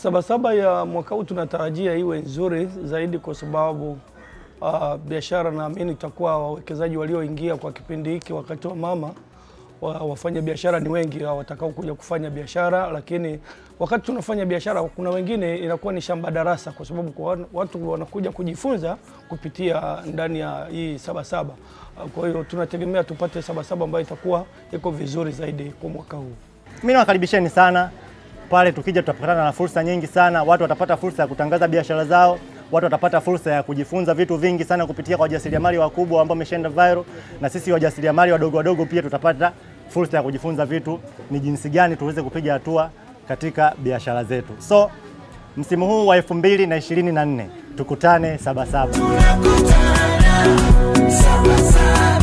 Sabasaba ya mwaka huu tunatarajia iwe nzuri zaidi kwa sababu uh, biashara naamini itakuwa wawekezaji walioingia kwa kipindi hiki wakati wa mama wa, wafanya biashara ni wengi watakao kuja kufanya biashara, lakini wakati tunafanya biashara kuna wengine inakuwa ni shamba darasa, kwa sababu kwa watu wanakuja kujifunza kupitia ndani ya hii Sabasaba. Kwa hiyo tunategemea tupate Sabasaba ambayo itakuwa iko vizuri zaidi kwa mwaka huu. Mimi nawakaribisheni sana pale, tukija tutapatana na fursa nyingi sana. Watu watapata fursa ya kutangaza biashara zao, watu watapata fursa ya kujifunza vitu vingi sana kupitia kwa wajasiriamali wakubwa ambao wameshaenda viral, na sisi wajasiriamali wadogo wadogo pia tutapata fursa ya kujifunza vitu ni jinsi gani tuweze kupiga hatua katika biashara zetu. So msimu huu wa 2024 tukutane Sabasaba. Tunakutana Sabasaba.